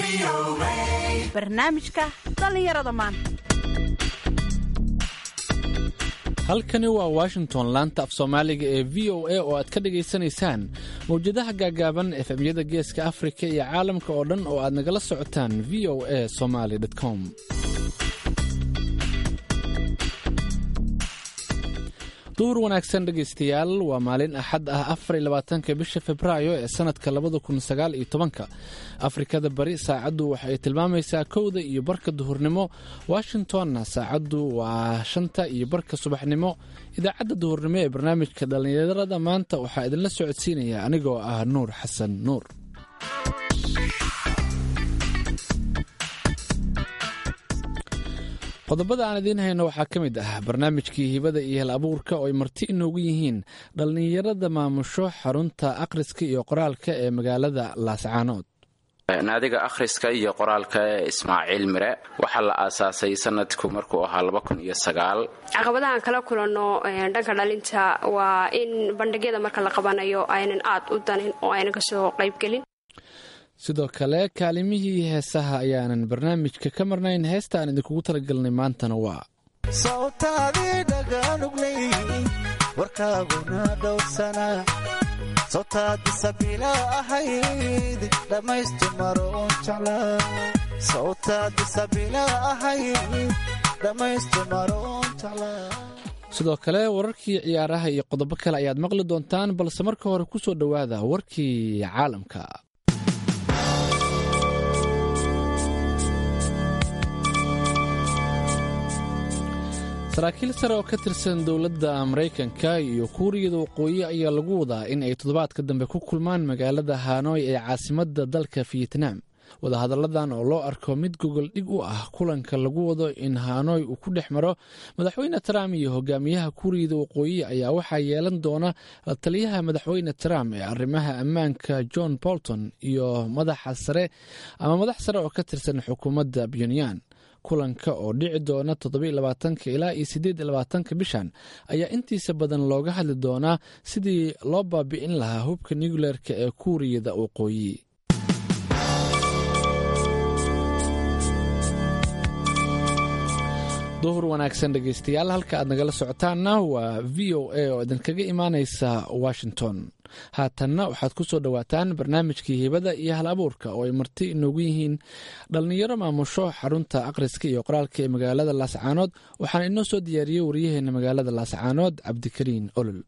barnaamijka dhallinyarada maanta halkani waa washington laanta af soomaaliga ee v o a oo aad ka dhagaysanaysaan mawjadaha gaagaaban efemyada geeska afrika iyo caalamka oo dhan oo aad nagala socotaan v o a somaly com duhur wanaagsan dhegaystayaal waa maalin axad ah afariy labaatanka bisha februaayo ee sanadka labada kun sagaal iyo tobanka afrikada bari saacaddu waxay tilmaamaysaa kowda iyo barka duhurnimo washingtonna saacaddu waa shanta iyo barka subaxnimo idaacadda duhurnimo ee barnaamijka dhallinyarada maanta waxaa idinla socodsiinaya anigoo ah nuur xasan nuur qodobada aan idiin hayno waxaa ka mid ah barnaamijkii hibada iyo hel abuurka oo ay marti inoogu yihiin dhallinyarada maamusho xarunta akhriska iyo qoraalka ee magaalada laascaanood naadiga akhriska iyo qoraalka ee ismaaciil mire waxaa la aasaasay sanadku markuu ahaa laba kun iyo sagaal caqabadahaan kala kulanno dhanka dhalinta waa in bandhigyada marka la qabanayo aynan aad u danin oo aynan kasoo qaybgelin sidoo kale kaalimihii heesaha ayaanan barnaamijka ka marnayn heesta aan idinkugu talagelnay maantana waa sawtaadii dhagaanugley warkaaguna dhowrsana sawtaadi sabiila ahayd dhammaystu maroon jeclaa sawtaadi sabiila ahayd dhammaystu maroon jeclaa sidoo kale wararkii ciyaaraha iyo qodobo kale ayaad maqli doontaan balse marka hore ku soo dhowaada warkii caalamka saraakiil sare oo ka tirsan dowladda maraykanka iyo kuuriyada waqooyi ayaa lagu wadaa in ay toddobaadka dambe ku kulmaan magaalada hanoy ee caasimadda dalka fiyetnaam wadahadalladan oo loo arko mid gogol dhig u ah kulanka lagu wado in hanoy uu ku dhex maro madaxweyne trump iyo hogaamiyaha kuuriyada waqooyi ayaa waxaa yeelan doona la taliyaha madaxweyne trump ee arrimaha ammaanka john bolton iyo madaxa sare ama madax sare oo ka tirsan xukuumadda puntland kulanka oo dhici doona toddobylabaatanka ilaa iyo siddeed labaatanka bishan ayaa intiisa badan looga hadli doonaa sidii loo baabi'in lahaa hubka nucleerka ee kuuriyada waqooyi duhur wanaagsan dhegaystayaal halka aad nagala socotaanna waa v o a oo idinkaga imaaneysa washington haatanna waxaad ku soo dhowaataan barnaamijkii hibada iyo hal abuurka oo ay marti inoogu yihiin dhallinyaro maamusho xarunta akhriska iyo qoraalka ee magaalada laascaanood waxaana inoo soo diyaariyey waryaheena magaalada laascaanood cabdikariin olol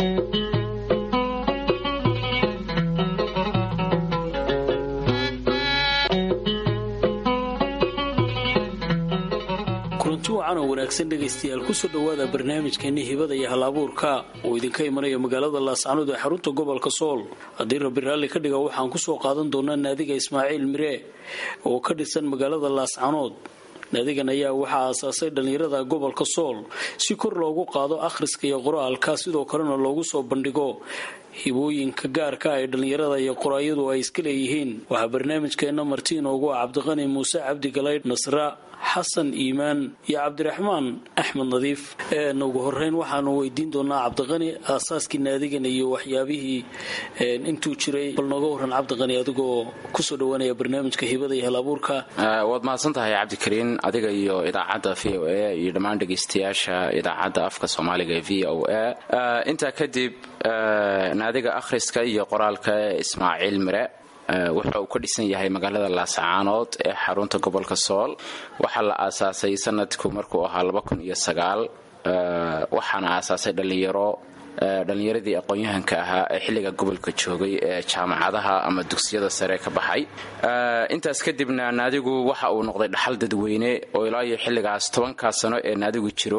kulanti wacan oo wanaagsan dhegaystayaal kusoo dhowaada barnaamijkeeni hibada iyo hal abuurka oo idinka imanaya magaalada laascaanood ee xarunta gobolka sool haddii rabbi raalli ka dhiga waxaan kusoo qaadan doonaa naadiga ismaaciil mire oo ka dhisan magaalada laascaanood naadigan ayaa waxaa aasaasay dhallinyarada gobolka sool si kor loogu qaado akhriska iyo qoraalka sidoo kalena loogu soo bandhigo hibooyinka gaarka ee dhallinyarada iyo qoraayadu ay iska leeyihiin waxaa barnaamijkeenna marti inoogu ah cabdiqani muuse cabdi galaydh nasra xasan iimaan iyo cabdiraxmaan axmed nadiif ugu horeyn waxaanu weydiin doonaa cabdiqani aasaaskii naadigan iyo waxyaabihii intuu jiray bal nooga waran cabdiqani adigoo kusoo dhowaanaya barnaamijka hibada iyo hal abuurka waad mahadsan tahay cabdikariin adiga iyo idaacadda v o a iyo dhammaan dhegaystayaasha idaacadda afka soomaaliga ee v o a intaa kadib naadiga akhriska iyo qoraalka ee ismaaciil mire wuxa uu ka dhisan yahay magaalada laascaanood ee xarunta gobolka sool waxaa la aasaasay sanadku markuu ahaa laba kun iyo sagaal waxaana aasaasay dhallinyaro dhallinyaradii aqoon-yahanka ahaa ee xilliga gobolka joogay ee jaamacadaha ama dugsiyada sare ka baxay intaas kadibna naadigu waxa uu noqday dhaxal dadweyne oo ilaa iyo xilligaas tobankaa sano ee naadigu jiro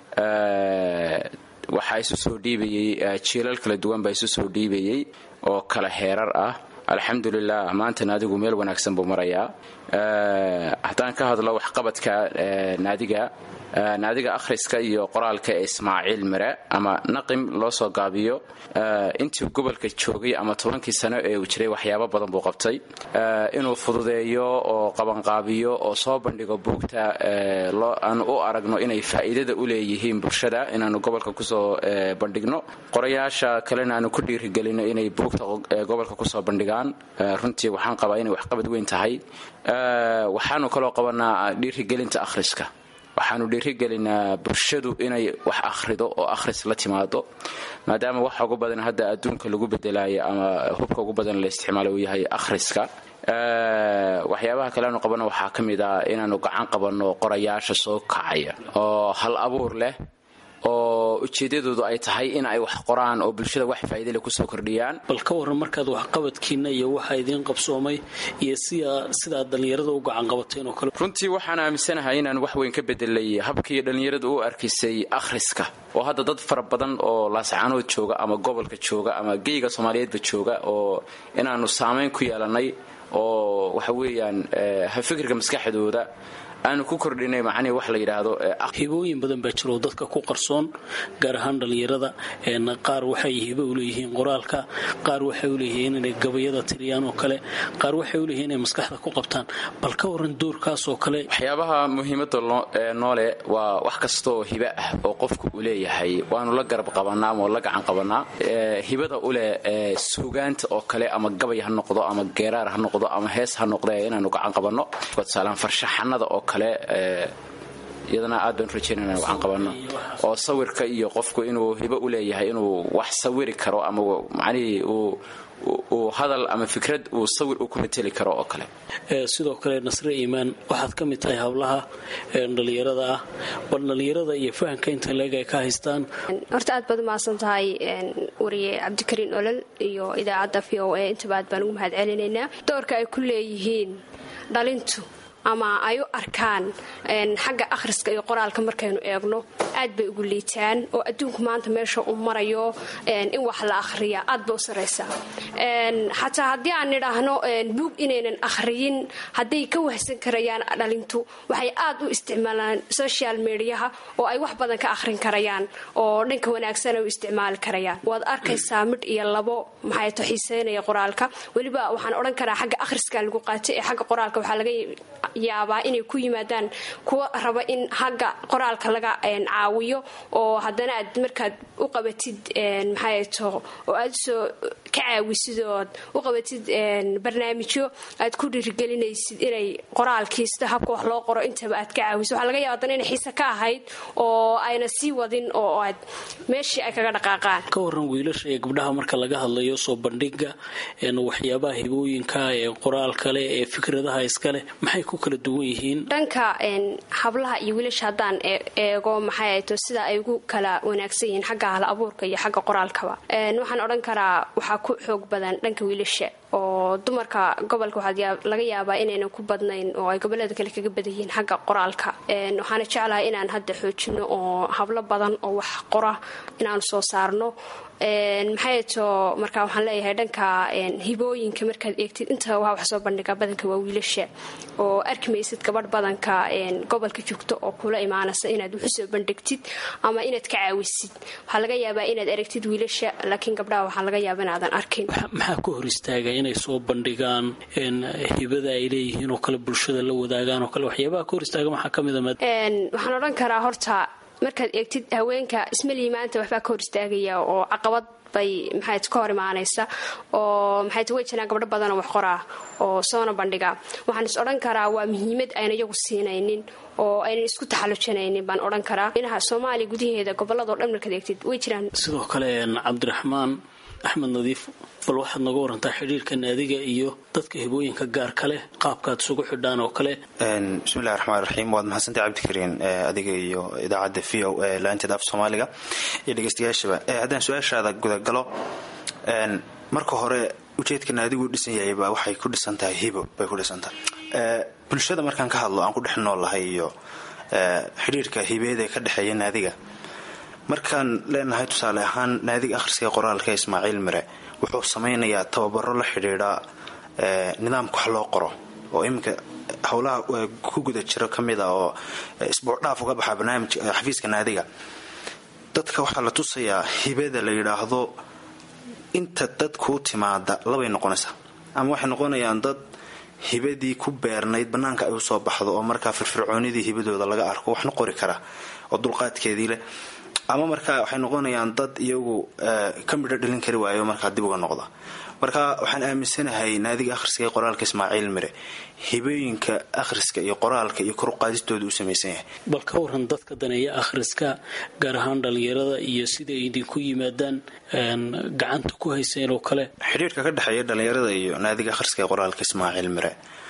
waxaa isu soo dhiibayey jiilal kala duwan baa isu soo dhiibayey oo kala heerar ah alxamdulilah maanta naadigu meel wanaagsan buu marayaa haddaan ka hadlo waxqabadka naadiga naadiga akhriska iyo qoraalka ee ismaaciil mire ama naqim loo soo gaabiyo intii gobolka joogay ama tobankii sano ee uu jiray waxyaabo badan buu qabtay inuu fududeeyo oo qabanqaabiyo oo soo bandhigo buugta aanu u aragno inay faa'iidada u leeyihiin bulshada inaanu gobolka kusoo bandhigno qorayaasha kalena aanu ku dhiirigelino inay buugta gobolka kusoo bandhigaan runtii waxaan qabaa inay waxqabad weyn tahay waxaanu kaloo qabanaa dhiirigelinta akhriska waxaanu dhiirigelinaa bulshadu inay wax akhrido oo akhris la timaado maadaama waxa ugu badan hadda adduunka lagu bedelayo ama hubka ugu badan la isticmaalo uu yahay akhriska waxyaabaha kale aanu qabano waxaa ka mid ah inaanu gacan qabanno qorayaasha soo kacaya oo hal abuur leh oo ujeedadoodu ay tahay in ay wax qoraan oo bulshada wax faa'iidale kusoo kordhiyaan bal ka warran markaad waxqabadkiinna iyo waxaa idiin qabsoomay iyo sidaad dhallinyarada u gacan qabateen oo kale runtii waxaan aaminsanahay inaan wax weyn ka bedelay habkii dhallinyaradu u arkaysay akhriska oo hadda dad fara badan oo laascaanood jooga ama gobolka jooga ama geyga soomaaliyeedba jooga oo inaanu saamayn ku yeelannay oo waxa weeyaan fikirka maskaxdooda aanu ku kordhinay macnihii wax la yidhaahdo hibooyin badan baa jiro dadka ku qarsoon gaar ahaan dhallinyarada qaar waxay hibo u leeyihiin qoraalka qaar waxay u leeyihiin inay gabayada tiriyaan oo kale qaar waxay u leeyihiin inay maskaxda ku qabtaan bal ka waran doorkaas oo kale waxyaabaha muhiimadda noole waa wax kastaoo hibo ah oo qofku uu leeyahay waanu la garab qabanaa ama la gacan qabanaa hibada uleh suugaanta oo kale ama gabay ha noqdo ama geeraar ha noqdo ama hees ha noqde inaanu gacan qabanno tusaalaan farshaxanada oo kale iyadana aad baan rajaynana gacan qabanno oo sawirka iyo qofku inuu hibo u leeyahay inuu wax sawiri karo ama macnihii uu hadal ama fikrad uu sawir u ku mateli karo oo kale sidoo kale nasre iimaan waxaad ka mid tahay hablaha dhallinyarada ah bal dhallinyarada iyo fahamka inta leeg ay ka haystaan horta aad baad umahadsan tahay wariye cabdikariin olol iyo idaacadda v o a intaba aad baan ugu mahad celinaynaa doorka ay ku leeyihiin dhalintu ama ay u arkaan xagga akhriska iyo qoraalka markaynu eegno aad bay ugu liitaan oo adduunku maanta meesha uu marayo in wax la akhriya aad ba u saraysaa xataa haddii aan nidhaahno buug inaynan akhriyin hadday ka wahsan karayaan dhalintu waxay aad u isticmaalaan social mediaha oo ay wax badan ka akhrin karayaan oo dhanka wanaagsan ay u isticmaali karayaan waad arkaysaa midh iyo labo maxay to xiiseynaya qoraalka weliba waxaan odhan karaa xagga akhriska lagu qaatay ee xagga qoraalka waxaa laga yaabaa inay ku yimaadaan kuwa raba in xagga qoraalka laga caawiyo oo haddana aad markaad u qabatid maxay to oo aad usoo ka caawisid ood u qabatid barnaamijyo aad ku dhiirigelinaysid inay qoraalkii sida habka wax loo qoro intaba aad ka caawisid waxaa laga yaaba haddana inay xiise ka ahayd oo ayna sii wadin oo aad meeshii ay kaga dhaqaaqaan ka waran wiilasha iyo gabdhaha marka laga hadlayo soo bandhiga waxyaabaha hibooyinka ee qoraal kale ee fikradaha iskale maxay ku kala duwan yihiin dhanka hablaha iyo wiilasha haddaan eego maxay ahayto sida ay ugu kala wanaagsan yihiin xagga hal abuurka iyo xagga qoraalkaba waxaan odhan karaa waxaa ku xoog badan dhanka wiilasha oo dumarka gobolka waxaa laga yaabaa inaynan ku badnayn oo ay gobolada kale kaga badan yihiin xagga qoraalka waxaana jeclahay inaan hadda xoojino oo hablo badan oo wax qora inaanu soo saarno maxay to markaa waxaan leeyahay dhanka hibooyinka markaad eegtid inta waa wax soo bandhiga badanka waa wiilasha oo arki maysid gabadh badanka gobolka joogto oo kula imaanaysa inaad waxu soo bandhigtid ama inaad ka caawisid waxaa laga yaabaa inaad aragtid wiilasha laakiin gabdhaha waxaa laga yaaba inaadan arkin maxaa ku hor istaaga inay soo bandhigaan hibada ay leeyihiin oo kale bulshada la wadaagaan oo kale waxyaabaha ka hor istaaga maxaa ka mida waxaan odhan karaa horta markaad eegtid haweenka ismalii maanta waxbaa ka hor istaagaya oo caqabad bay maxayt ka hor imaanaysa oo maxayt way jiraan gabdho badanoo wax qoraa oo soona bandhiga waxaan is odhan karaa waa muhiimad ayna iyagu siinaynin oo aynan isku taxallujinaynin baan odhan karaa inaha soomaaliya gudaheeda gobolladao dhan markaad eegtid way jiraan sidoo kale cabdiraxmaan axmed nadiif bal waxaad nooga warantaa xidhiirka naadiga iyo dadka hibooyinka gaarka leh qaabkaad isugu xidhaan oo kale bismillahi raxmaan raxiim waad mahadsantay cabdikariin adiga iyo idaacadda v o e laanteeda af soomaaliga iyo dhegeystayaashaba haddaan su-aashaada gudagalo marka hore ujeedka naadigu dhisan yahayba waxay ku dhisan tahay hibo bay ku dhisan tahay bulshada markaan ka hadlo aan ku dhex noolahay iyo xidhiirka hibeed ee ka dhexeeya naadiga markaan leenahay tusaale ahaan naadiga akhriska qoraalka ismaaciil mire wuxuu samaynayaa tababaro la xidhiidha nidaamka wax loo qoro oo iminka howlaha ku guda jiro ka mid a oo isbuuc dhaaf uga baxaa barnaamij xafiiska naadiga dadka waxaa la tusayaa hibada la yidhaahdo inta dad kuu timaada labay noqonaysaa ama waxay noqonayaan dad hibadii ku beernayd bannaanka ay usoo baxdo oo markaa firfircoonidii hibadooda laga arko waxna qori kara oo dulqaadkeedii leh ama markaa waxay noqonayaan dad iyagu ka midho dhalin kari waayo markaa dib uga noqda marka waxaan aaminsanahay naadiga akhriska ee qoraalka ismaaciil mire hibooyinka akhriska iyo qoraalka iyo koruqaadistooda u samaysan yahay bal ka waran dadka daneeya akhriska gaar ahaan dhallinyarada iyo siday idinku yimaadaan gacanta ku hayseen oo kale xidhiirka ka dhexeeya dhallinyarada iyo naadiga akhriska ee qoraalka ismaaciil mire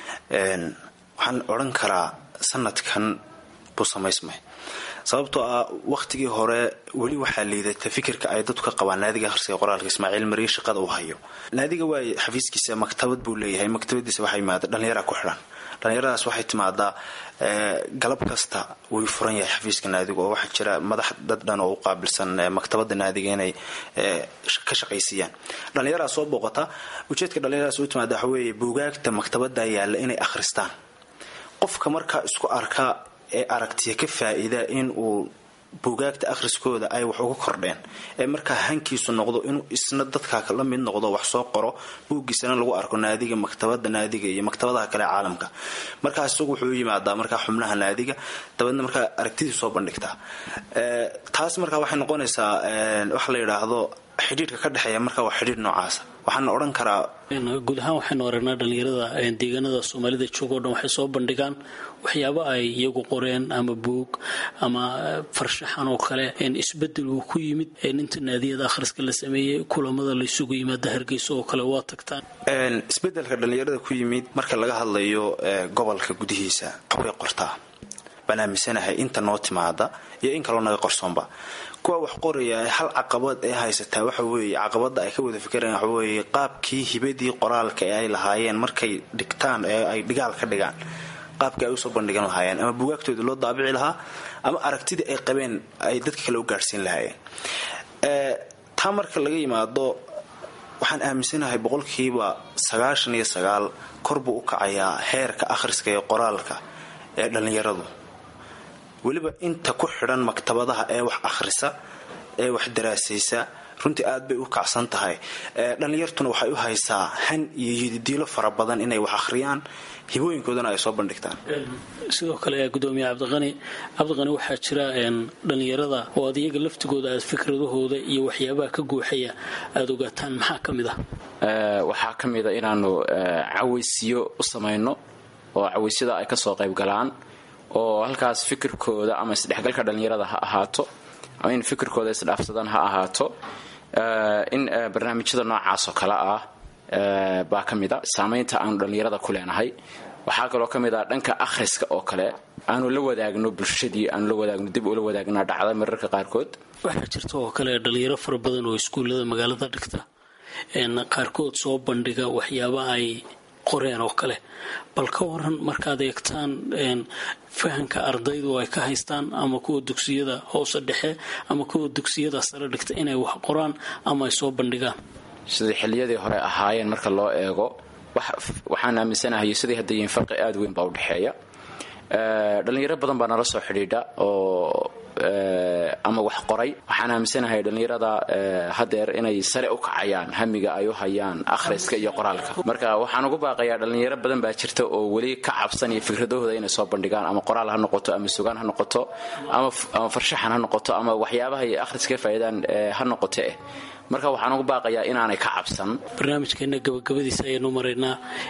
waxaan odhan karaa sanadkan buu samaysmay sababtoo ah wakhtigii hore weli waxaa liidata fikirka ay dadku ka qabaan naadiga akhriska qoraalka ismaaciil mariye shaqada uu hayo naadiga waay xafiiskiisa maktabad buu leeyahay maktabadiisa waxaa yimaada dhallinyara ku xidhan dhallinyaradaas waxay timaadaa galab kasta way furan yahay xafiiska naadiga oo waxaa jira madax dad dhan oo u qaabilsan maktabada naadiga inay ka shaqaysiiyaan dhallinyaradaa soo booqata ujeedka dhallinyaradaas u timaada waxa weeye buugaagta maktabada yaalla inay akhristaan qofka markaa isku arka ee aragtiya ka faa-iida in uu buugaagta akhriskooda ay wax uga kordheen ee markaa hankiisu noqdo inuu isna dadkaa la mid noqdo wax soo qoro buuggiisana lagu arko naadiga maktabada naadiga iyo maktabadaha kale caalamka markaas isagu wuxuu u yimaadaa markaa xubnaha naadiga dabeedna markaa aragtidii soo bandhigtaa taas markaa waxay noqonaysaa waxa la yidhaahdo xidhiirka ka dhexeeya markaa waa xidhiir noocaasa waxaana odhan karaa guud ahaan waxaynu aragnaa dhallinyarada deegaanada soomaalida joogoo dhan waxay soo bandhigaan waxyaabo ay iyagu qoreen ama buug ama farshaxan oo kale isbedel uu ku yimid inta naadiyada akhriska la sameeyey kulamada laysugu yimaada hargeysa oo kale waa tagtaan isbedelka dhallinyarada ku yimid marka laga hadlayo gobolka gudihiisa waxbay qortaa baan aaminsanahay inta noo timaada iyo in kaloo naga qorsoonba kuwa wax qoraya hal caqabad ee haysataa waxa weeye caqabada ay ka wada fikirayaan waxa weeye qaabkii hibadii qoraalka ee ay lahaayeen markay dhigtaan ee ay dhigaal ka dhigaan qaabkii ay usoo bandhigan lahaayeen ama bugaagtooda loo daabici lahaa ama aragtidii ay qabeen ay dadka kale u gaadhsiin lahaayeen taa marka laga yimaado waxaan aaminsanahay boqolkiiba sagaashan iyo sagaal kor buu u kacayaa heerka akhriska iyo qoraalka ee dhallinyaradu weliba inta ku xidhan maktabadaha ee wax akhrisa ee wax daraasaysa runtii aad bay u kacsan tahay dhallinyartuna waxay u haysaa han iyo yididiilo fara badan inay wax akhriyaan hibooyinkoodana ay soo bandhigtaan sidoo kale gudoomiye cabdiqani cabdiqani waxaa jira dhallinyarada oo aad iyaga laftigooda aad fikradahooda iyo waxyaabaha ka guuxaya aada ogaataan maxaa ka mid ah waxaa ka mid a inaanu cawaysiyo u samayno oo cawaysiyada ay kasoo qayb galaan oo halkaas fikirkooda ama isdhexgalka dhallinyarada ha ahaato ama in fikirkooda isdhaafsadaan ha ahaato in barnaamijyada noocaasoo kale ah baa ka mid a saamaynta aanu dhallinyarada ku leenahay waxaa kaloo ka mid ah dhanka akhriska oo kale aanu la wadaagno bulshadii aanu la wadaagno dib ula wadaagna dhacda mararka qaarkood waxaa jirta oo kale dhalinyaro fara badan oo iskuullada magaalada dhigta qaarkood soo bandhiga waxyaaba ay qoreen oo kale bal ka waran markaad eegtaan fahanka ardaydu ay ka haystaan ama kuwa dugsiyada hoose dhexe ama kuwa dugsiyada sare dhigta inay wax qoraan ama ay soo bandhigaan sidai xilliyadii hore ahaayeen marka loo eego waxaan aaminsanahay sidii hadda yihiin farqi aada weyn baa u dhexeeya dhallinyaro badan baa nala soo xidhiidha oo ama wax qoray waxaan aaminsanahay dhallinyarada hadeer inay sare u kacayaan hamiga ay u hayaan akhriska iyo qoraalka marka waxaan ugu baaqayaa dhallinyaro badan baa jirta oo weli ka cabsanaya fikradahooda inay soo bandhigaan ama qoraal ha noqoto ama sugaan ha noqoto ama farshaxan ha noqoto ama waxyaabahay akhriska faa'iidaan ha noqoto eh marka waxaan ugu baaqayaa inaanay ka cabsan barnaamijkeena gabagabadiisa ayaynu maraynaa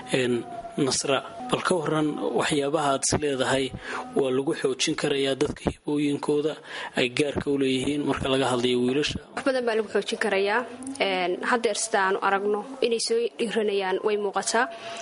nasra bal ka waran waxyaabaha aad is leedahay waa lagu xoojin karayaa dadka hibooyinkooda ay gaarka u leeyihiin marka laga hadlayo wiilasha wax badan baa lagu xoojin karayaa hadeer sida aanu aragno inay soo dhiiranayaan way muuqataa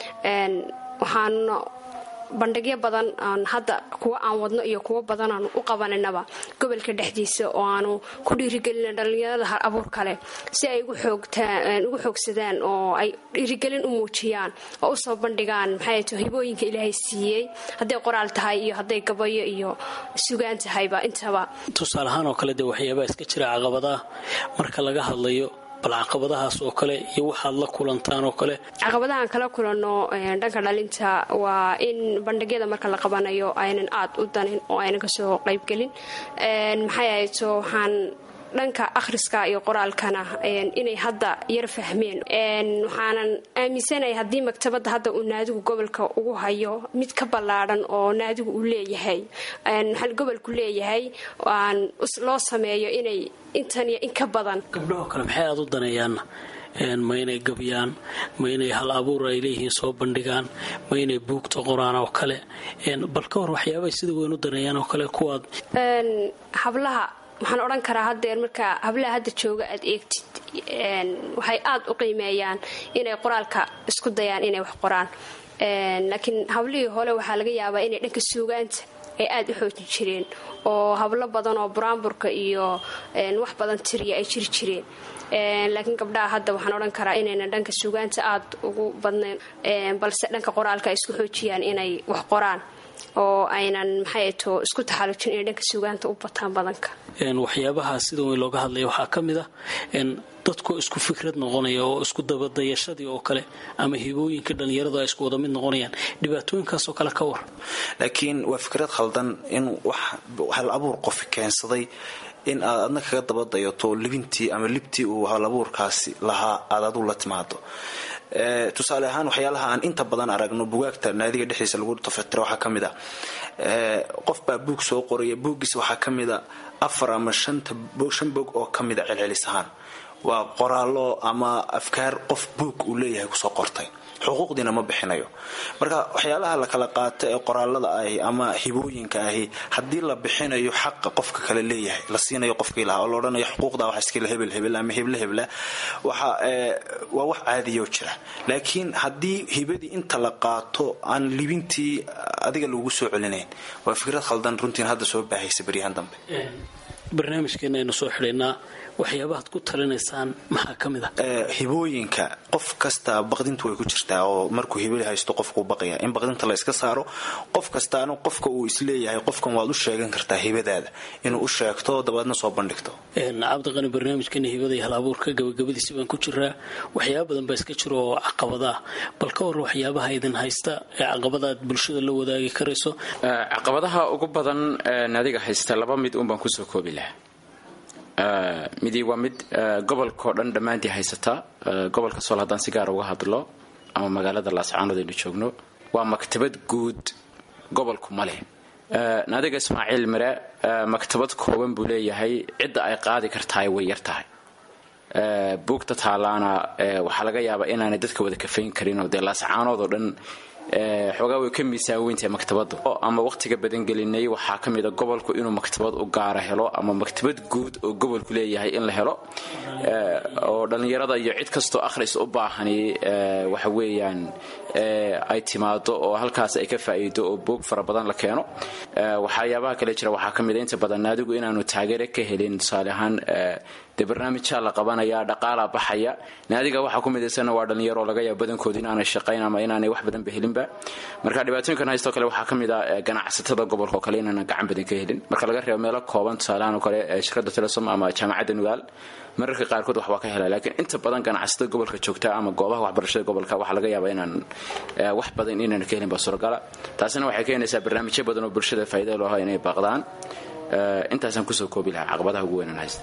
waxaana bandhigyo badan aan hadda kuwa aan wadno iyo kuwo badan aanu u qabaninaba gobolka dhexdiisa oo aanu ku dhiirigelina dhallinyarada har abuur kale si ay ugu xoogsadaan oo ay dhiirigelin u muujiyaan oo usoo bandhigaan maxay hibooyinka ilaahay siiyey hadday qoraal tahay iyo hadday gabayo iyo sugaan tahayba intaba tusaale ahaan oo kale dee waxyaabaha iska jira caqabadaah marka laga hadlayo bal caqabadahaas oo kale iyo waxaad la kulantaan oo kale caqabadahaan kala kulanno dhanka dhalinta waa in bandhigyada marka la qabanayo aynan aad u danin oo aynan kasoo qaybgelin maxay ahayto waxaan dhanka akhriska iyo qoraalkana inay hadda yar fahmeen waxaanan aaminsanahay haddii maktabadda hadda uu naadigu gobolka ugu hayo mid ka ballaadhan oo naadigu uu leeyahay gobolku leeyahay aan loo sameeyo inay intan iyo in ka badan gabdhahoo kale maxay aad u daneeyaanna ma inay gabyaan ma inay hal abuur ay leeyihiin soo bandhigaan ma inay buugta qoraan oo kale bal ka hor waxyaabay sida weyn u daneeyaan oo kale kuwaad hablaha waxaan odhan karaa hadeer markaa hablaha hadda jooga aad eegtid waxay aad u qiimeeyaan inay qoraalka isku dayaan inay wax qoraan laakiin hablihii hole waxaa laga yaabaa inay dhanka suugaanta ay aad u xoojin jireen oo hablo badan oo buraanburka iyo wax badan tiriya ay jiri jireen laakiin gabdhaha hadda waxaan odhan karaa inaynan dhanka suugaanta aad ugu badnayn balse dhanka qoraalka ay isku xoojiyaan inay wax qoraan oo aynan maxay to isku taxallujin inay dhanka suugaanta u bataan badanka waxyaabaha sida weyn looga hadlaya waxaa ka mid ah dadkoo isku fikrad noqonaya oo isku dabadayashadii oo kale ama hibooyinka dhallinyaradu ay isku wada mid noqonayaan dhibaatooyinkaasoo kale ka war laakiin waa fikrad khaldan in wax hal abuur qof keensaday in aad adna kaga dabadayato libintii ama libtii uu hal abuurkaasi lahaa aad aduu la timaado tusaale ahaan waxyaalaha aan inta badan aragno bugaagta naadiga dhexdiisa lagu tafatira waxaa ka mid a qof baa buug soo qoraya buuggiisa waxaa ka mid a afar ama shan bog oo ka mid a celcelis ahaan waa qoraallo ama afkaar qof buug uu leeyahay kusoo qortay xuquuqdiina ma bixinayo marka waxyaalaha la kala qaato ee qoraalada ahi ama hibooyinka ahi haddii la bixinayo xaqa qofka kale leeyahay la siinayo qofkii lahaa oo la odhanayo xuquuqda waxa iskale hebel hebel ama heble hebla waxa waa wax caadiyoo jira laakiin haddii hibadii inta la qaato aan libintii adiga lagu soo celinayn waa fikrad khaldan runtiin hadda soo baahaysa baryahan dambe barnaamijkeena aynu soo xidhaynaa waxyaabahaad ku talinaysaan maxaa ka mid ah hibooyinka qof kasta baqdintu way ku jirtaa oo markuu hibali haysto qofkuu baqaya in baqdinta la iska saaro qof kastaana qofka uu isleeyahay qofkan waad u sheegan kartaa hibadaada inuu u sheegto dabeedna soo bandhigto cabdiqani barnaamijkeena hibada iyo hal abuurka gabagabadiisi baan ku jiraa waxyaaba badan baa iska jiro oo caqabadaa bal ka war waxyaabaha idin haysta ee caqabadaad bulshada la wadaagi karayso caqabadaha ugu badan naadiga haysta laba mid uun baan kusoo koobi lahaa midii waa mid gobolkao dhan dhammaantii haysataa gobolka sool haddaan si gaara uga hadlo ama magaalada laascaanood aynu joogno waa maktabad guud gobolku ma leh naadiga ismaaciil mire maktabad kooban buu leeyahay cidda ay qaadi kartahay way yar tahay buugta taalaana waxaa laga yaabaa inaanay dadka wada kafayn karinoo dee laascaanood oo dhan xoogaa way ka miisaan weyntahay maktabaddu ama wakhtiga badangelinay waxaa ka mid a gobolku inuu maktabad u gaara helo ama maktabad guud oo gobolku leeyahay in la helo oo dhallinyarada iyo cid kastoo akhris u baahani waxa weeyaan ay timaado oo halkaas ay ka faa'iido oo buog fara badan la keeno waxyaabaha kale jira waxaa ka mid a inta badan naadigu inaanu taageere ka helin tusaale ahaan dee barnaamijaa la qabanaya dhaqaalaa baxaya naadiga waxaa ku midaysanna waa dhallinyaro laga yaaba badankooda inaanay shaqayn ama inaanay wax badanba helinba marka dhibaatooyinkan haystoo kale waxaa ka mid a ganacsatada gobolka oo kale inaanan gacan badan ka helin marka laga reebo meelo kooban tusaalahaan oo kale shirkadda telesom ama jaamacadda nugaal mararka qaarkood wax waa ka hela laakiin inta badan ganacsatada gobolka joogta ama goobaha waxbarashada gobolka waxaa laga yaabaa inaan wax badan inaan ka helin baa suuragala taasina waxay keenaysaa barnaamijyo badan oo bulshada faa'iida looha inay baaqdaan intaasaan kusoo koobi lahaa caqabadaha ugu weynaan haysta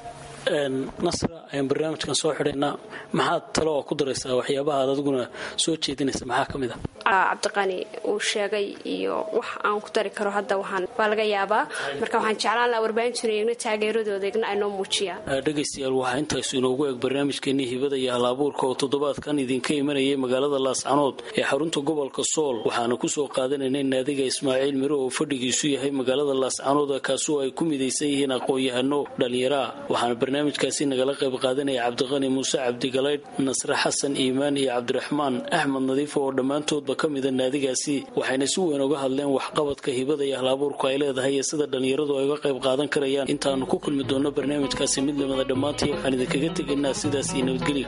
nasra ayaan barnaamijkan soo xidhaynaa maxaad talo oo ku daraysaa waxyaabaha aad adiguna soo jeedinaysa maxaa ka mid ah cabdiqani uu sheegay iyo wax aan ku dari karo hadda waxaan waa laga yaabaa marka waxaan jeclaan lahaa warbaahintuina igna taageeradooda igna ay noo muujiyaan dhegaystayaal waxaa intaasu inoogu eg barnaamijkeenii hibada iyo hal-abuurka oo toddobaadkan idinka imanayay magaalada laascanood ee xarunta gobolka sool waxaana kusoo qaadanaynay naadiga ismaaciil miro oo fadhigiisu yahay magaalada laascanood kaasoo ay ku midaysan yihiin aqoon-yahano dhallinyaraa waxaana barnaamijkaasi nagala qayb qaadanaya cabdiqani muuse cabdigalaydh nasre xasan iimaan iyo cabdiraxmaan axmed nadiif oo dhammaantoodba ka mida naadigaasi waxayna si weyn uga hadleen waxqabadka hibada iyo hal-abuurku ay leedahay iyo sida dhallinyaradu ay uga qayb qaadan karayaan intaanu ku kulmi doonno barnaamijkaasi mid lamida dhammaantii waxaan idinkaga tegaynaa sidaas iyo nabadgelya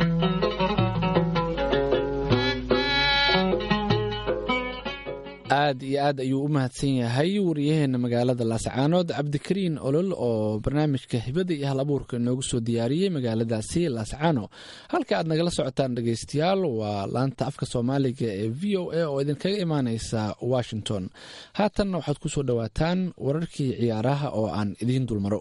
aad aad iyo aad ayuu u mahadsan yahay wariyaheena magaalada laascaanood cabdikariin olol oo barnaamijka hibada iyo hal abuurka inoogu soo diyaariyey magaaladaasi laascaano halka aad nagala socotaan dhegeystayaal waa laanta afka soomaaliga ee v o a oo idinkaga imaaneysa washington haatanna waxaad ku soo dhowaataan wararkii ciyaaraha oo aan idiin dulmaro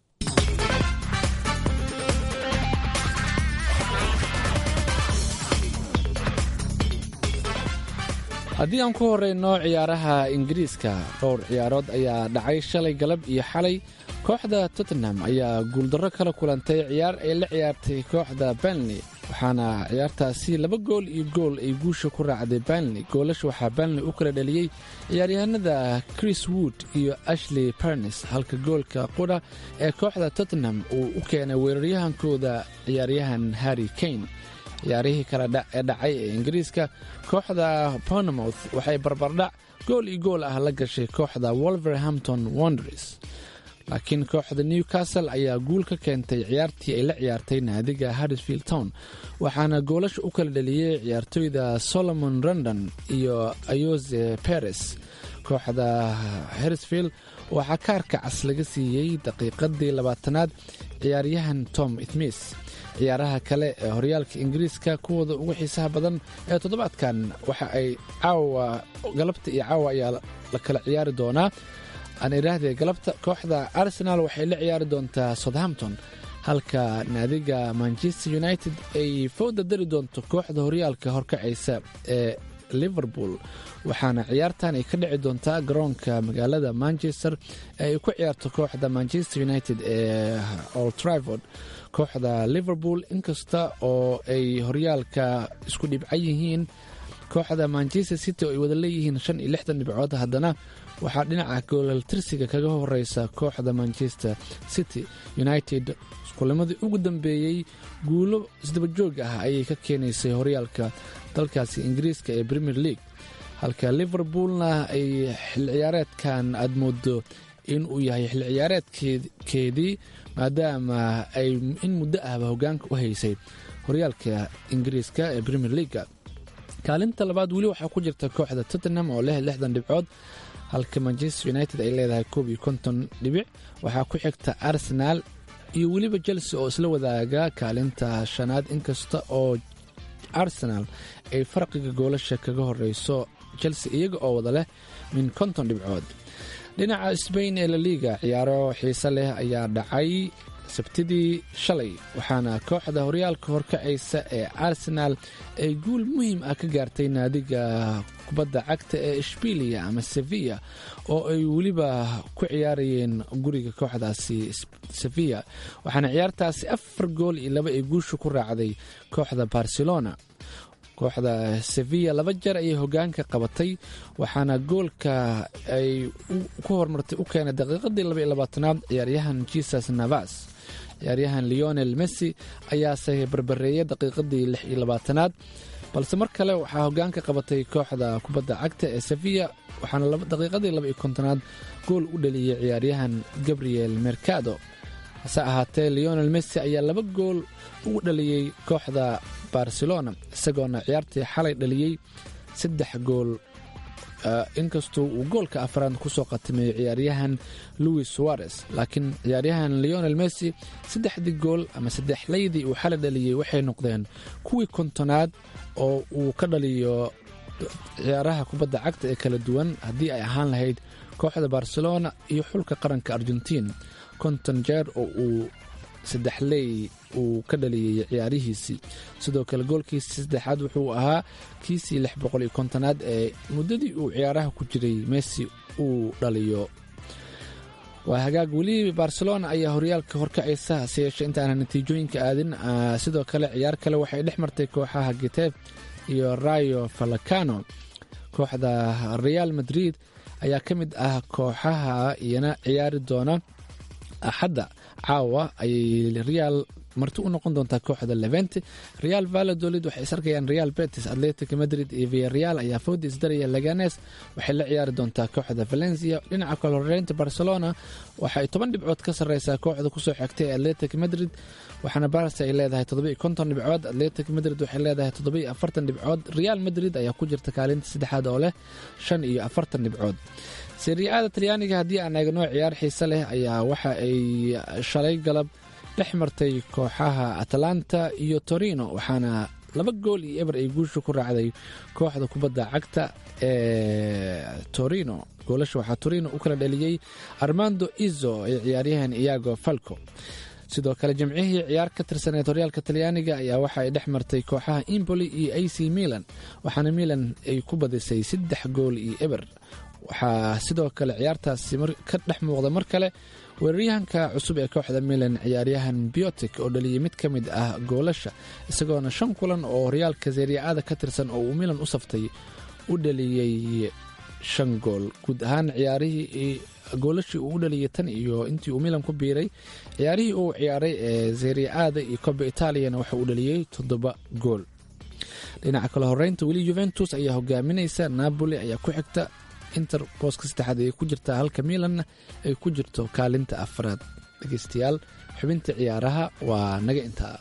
haddii aan ku horeyno ciyaaraha ingiriiska dhowr ciyaarood ayaa dhacay shalay galab iyo xalay kooxda tottenham ayaa guuldarro kala kulantay ciyaar ay la ciyaartay kooxda banley waxaana ciyaartaasi laba gool iyo gool ay guusha ku raacday banley goolasha waxaa banley u kala dhaliyey ciyaaryahanada chris wood iyo ashley barnes halka goolka qudha ee kooxda tottenham uu u keenay weeraryahankooda ciyaaryahan harry kane ciyaarihii kale ee dhacay ee ingiriiska kooxda bournemouth waxay barbardhac gool iyo gool ah la gashay kooxda wolverhampton wonders laakiin kooxda newcastle ayaa guul ka keentay ciyaartii ay la ciyaartay naadiga harrisfield town waxaana goolasha u kala dhaliyey ciyaartoyda solomon rondon iyo ayose peres kooxda harrisfield waxaa kaarka cas laga siiyey daqiiqadii labaatanaad ciyaaryahan tom ithmis ciyaaraha kale ee horyaalka ingiriiska kuwooda ugu xiisaha badan ee toddobaadkan waxa ay caawa galabta iyo caawa ayaa la kala ciyaari doonaa aan idhaahdee galabta kooxda arsenal waxay la ciyaari doontaa southampton halka naadiga manchester united ay fowda dari doonto kooxda horyaalka horkacaysa ee liverpool waxaana ciyaartan ay ka dhici doontaa garoonka magaalada manchester ee ay ku ciyaarto kooxda manchester united ee old trivord kooxda liverpool inkasta oo ay horyaalka isku dhibcan yihiin kooxda manchester city oo ay wada leeyihiin shan iyo lixdan dhibcood haddana waxaa dhinaca goolaltirsiga kaga horeysa kooxda manchester city united iskulimadii ugu dambeeyey guulo isdabajoog ah ayay ka keenaysay horyaalka dalkaasi ingiriiska ee premier league halka liverpoolna ay xil ciyaareedkan aad moodo in uu yahay xil ciyaareedkeedii maadaama ay in muddo ahba hogaanka u haysay horyaalka ingiriiska ee premier leaga kaalinta labaad weli waxaa ku jirta kooxda tottenham oo leh lixdan dhibcood halka manchester united ay leedahay koob iyo konton dhibic waxaa ku xigta arsenal iyo weliba chelsea oo isla wadaaga kaalinta shanaad inkasta oo arsenal ay farqiga goolasha kaga horeyso chelsea iyaga oo wada leh min konton dhibcood dhinaca sbain ee laliga ciyaaro xiise leh ayaa dhacay sabtidii shalay waxaana kooxda horyaalka horkacaysa ee arsenal ay guul muhiim ah ka gaartay naadiga kubadda cagta ee ishbiiliya ama sevilla oo ay weliba ku ciyaarayeen guriga kooxdaasi sevilla waxaana ciyaartaasi afar gool iyo laba ay guusha ku raacday kooxda barcelona kooxda sevilla laba jeer ayay hogaanka qabatay waxaana goolka ay ku hormartay u keenay daqiiqadii laba iyo labaatanaad ciyaaryahan jesus navas ciyaaryahan leonel messi ayaase barbareeyay daqiiqadii lix iyo labaatanaad balse mar kale waxaa hogaanka qabatay kooxda kubadda cagta ee sevilla waxaana daqiiqadii laba iyo kontonaad gool u dhaliyey ciyaaryahan gabriel mercado hase ahaatee leonel messi ayaa laba gool ugu dhaliyey kooxda barcelona isagoona ciyaartii xalay dhaliyey saddex gool inkastoo uu goolka afraad kusoo qatimeeyey ciyaaryahan louis suarez laakiin ciyaaryahan leonel messi saddexdii gool ama saddexlaydii uu xalay dhaliyey waxay noqdeen kuwii kontonaad oo uu ka dhaliyo ciyaaraha kubadda cagta ee kala duwan haddii ay ahaan lahayd kooxda barcelona iyo xulka qaranka argentiin konton jeer oo uu saddexley uu ka dhaliyey ciyaarihiisii sidoo kale goolkiisii saddexaad wuxuu ahaa kiisii lix boqol iyo kontonaad ee muddadii uu ciyaaraha ku jiray messi uu dhaliyo waa hagaag weli barcelona ayaa horyaalka horkacaysa hase yeeshee intaana natiijooyinka aadin sidoo kale ciyaar kale waxay dhex martay kooxaha getef iyo rayo falacano kooxda real madrid ayaa ka mid ah kooxaha iyana ciyaari doona axadda caawa ayay real marti u noqon doontaa kooxda levente real valladolid waxay is arkayaan real betis atletic madrid iyo viareal ayaa fooda isdaraya laganes waxay la ciyaari doontaa kooxda valencia dhinaca kale horeynta barcelona waxay toban dhibcood ka sareysaa kooxda kusoo xigtay ee atletic madrid waxaana barsa ay leedahay toddobiiyo konton dhibcood atletic madrid waxay leedahay toddobiiyo afartan dhibcood real madrid ayaa ku jirta kaalinta saddexaad oo leh shan iyo afartan dhibcood seriaada talyaaniga haddii aan eegno ciyaar xiise leh ayaa waxa ay shalay galab dhex martay kooxaha atalanta iyo torino waxaana laba gool iyo eber ay guusha ku raacday kooxda kubadda cagta ee torino goolasha waxaa torino u kala dhaliyey armando izo iyo ciyaaryahan iyago falco sidoo kale jimcihii ciyaar ka tirsaneed horyaalka talyaaniga ayaa waxa ay dhex martay kooxaha impoli iyo a c milan waxaana milan ay ku badisay saddex gool iyo eber waxaa sidoo kale ciyaartaasi ka dhex muuqda mar kale weeraryahanka cusub ee kooxda milan ciyaaryahan biotic oo dhaliyay mid ka mid ah goolasha isagoona shan kulan oo horyaalka seriaada ka tirsan oo uu milan u saftay u dhaliyey shan gool guud ahaan ciyaarihii goolashii uu u dhaliyay tan iyo intii uu milan ku biiray ciyaarihii uu ciyaaray ee seriaada iyo koba itaaliyana waxa uu dhaliyey toddoba gool dhinaca kale horeynta weli juventus ayaa hogaaminaysa napoli ayaa ku xigta inter booska saddexaad ayay ku jirtaa halka milanna ay ku jirto kaalinta afraad dhegeystayaal xubinta ciyaaraha waa naga intaa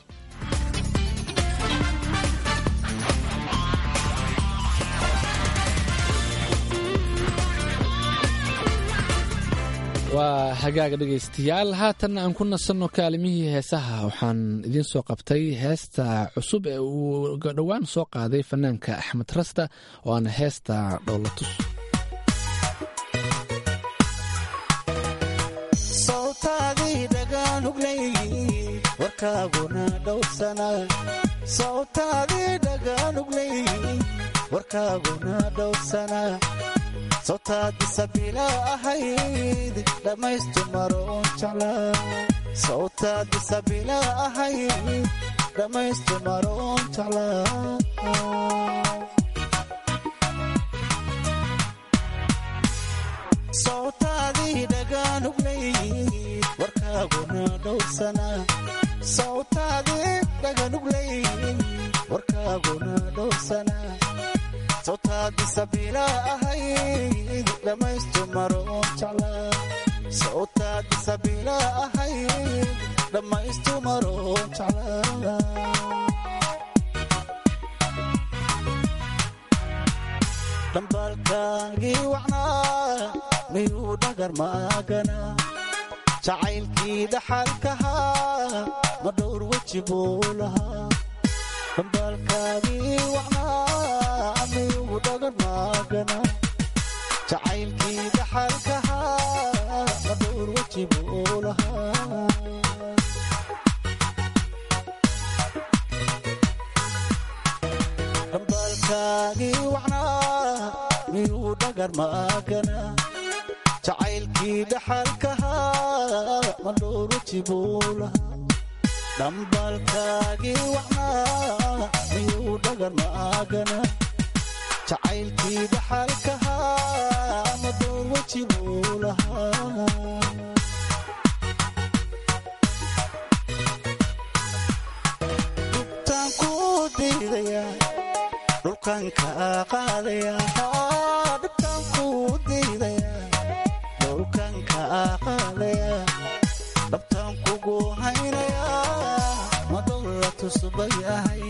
waa hagaaga dhegaystayaal haatanna aan ku nasanno kaalimihii heesaha waxaan idiin soo qabtay heesta cusub ee uu dhowaan soo qaaday fanaanka axmed rasta oo aana heesta dhowlatus sawtaadii dhagaanugleey warkaaguna dhowrsana sawtaadii dhagaanugleey warkaaguna dhowrsana sawtaadi sabila ahayd dhammaystu maroon jeclaa sawtaadi sabila ahayd dhammaystu maroon jeclaa sawtaadii dhagaanugleey warkaaguna dhowrsana sawtaadii dhagaanugleey warkaaguna dhowrsana sawtaadi sabila ahayd dhammaystu maroon jeclaa sawtaadi sabila ahayd dhammaystu maroon jeclaa dhambaalkaagii wacnaa miyuu dhagar maagana jacaylkii dhaxalkahaa ma dhowr weji buu lahaa dhambaalkaagii wacnaa miyuu dhagar maagana jacaylkii dhaxalkahaa ma dhowr weji buu lahaa dhambaalkaagii wacnaa miyuu dhagar maagana jacaylkii dhaxalkahaa ma dhowr weji buu lahaa dhambaalkaagii wacnaa miyuu dhagar maagana jacaylkii dhaxalkahaa ma dhowr weji buu lahaa dhubtaan ku diidaya dhulkan kaa qaadaya dhubtaan ku diidaya dhulkan kaa qaadaya dhabtaan kugu haynaya ma dhowla tusbay ahay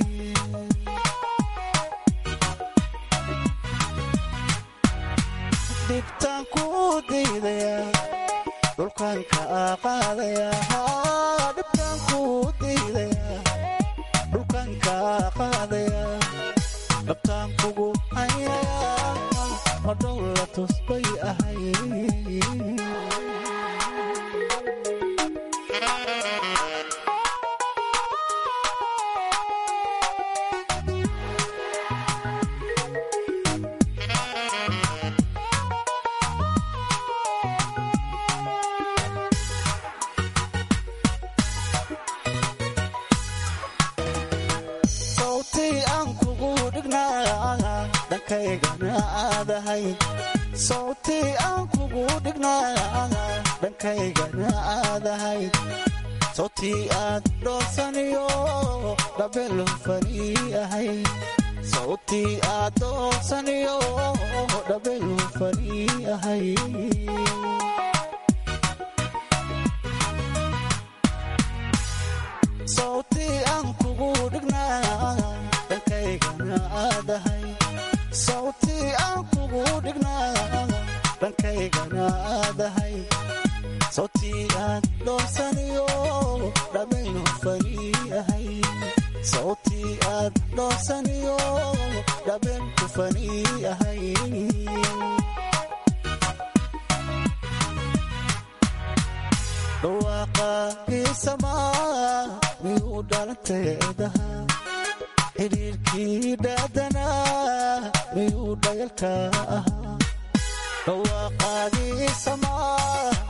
dhibtaan ku diidaya dhulkan kaa qaadaya dhibtaan ku diidaya dhulkan kaa qaadaya dhabtaan kugu haynaya ma dhowla tusbay ahay sawtii aan kugu dhignaa dhankaygana aadahay sawtii aan kugu dhignaa dhankaygana aadahay sawtii aad dhoosaniyo dhabelu fani ahay sawtii aad dhoosaniyo dhabelu fani ahay sawtii aan kugu dhignaa dhankaygana aadahay sawtii aan kugu dhignaa dhankaygana aadahay sawtii aad dhoosaniyo dhabeynu fani ahay sawtii aad dhoosaniyo dhabenku fani ahay dhawaaqa kiisamaa miyuu dhalanteedaha xidhiirkii dhaadanaa miyuu dhayalka ahaa dhawaaqaagii samaa